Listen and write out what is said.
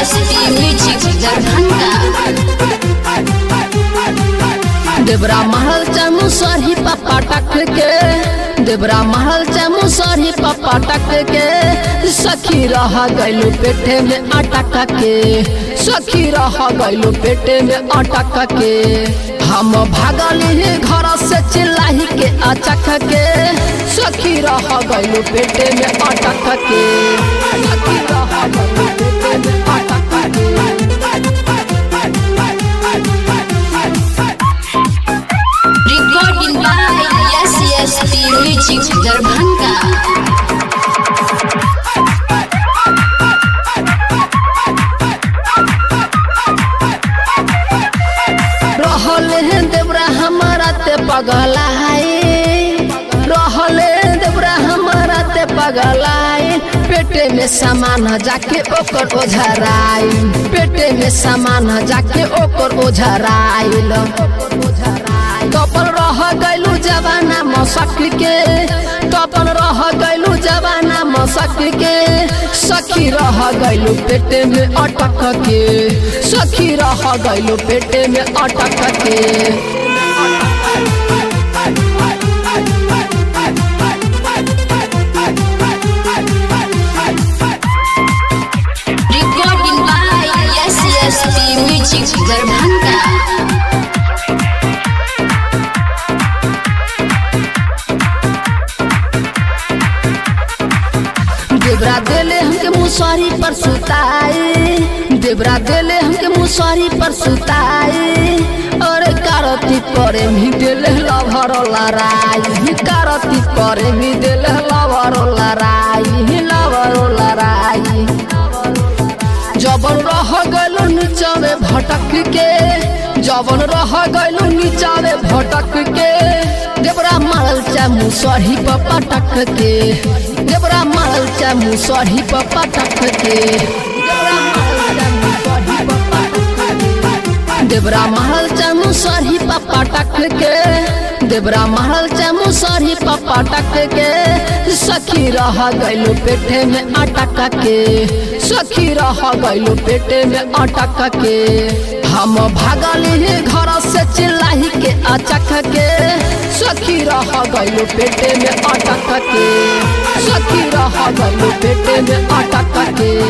SP music Darbhanga देवरा महल चमू सरही पप्पा टक के देवरा महल चमू सरही पप्पा टक के सखी रह गइलू पेटे में अटक के सखी रह गइलू पेटे में अटक के हम भागली घर से चिल्लाही के अचक के सखी रह गइलू पेटे में अटक के सखी रह गइलू पेटे में अटक के recording by S SP music Darbhanga रहल है देवरा हमारा ते पगलाए रहल है देवरा हमारा ते पगलाए पेटे में सामान जाके ओकर ओझराई पेटे में सामान जाके ओकर ओझराइल कपल रह गइलू जवाना मसक के कपल रह गइलू जवाना मसक के सखी रह गइलू पेटे में अटक के सखी रह गइलू पेटे में अटक के recording by S SP music Darbhanga देवरा देले हमके मुसहरी पर सुताए देवरा देले हमके मुसहरी पर सुताए और कारती परे भी देले लभर लड़ाई कारती परे भी देले लभर लड़ाई लभर लड़ाई जबन रह गइलू नीचावे भटक के जबन रह गइलू नीचावे भटक के देवरा मारल चा मुसहरी पर पटक के देवरा मारल चा मुसहरी पर पटक के देवरा मारल चा मुसहरी पर पटक के देवरा महल चमू सरही पप्पा टक के देवरा महल चमू सरही पप्पा टक के सखी रह गइलू पेटे में अटक के सखी रह गइलू पेटे में अटक के हम भागली घर से चिल्लाही के अचक के सखी रह गइलू पेटे में अटक के सखी रह गइलू पेटे में अटक के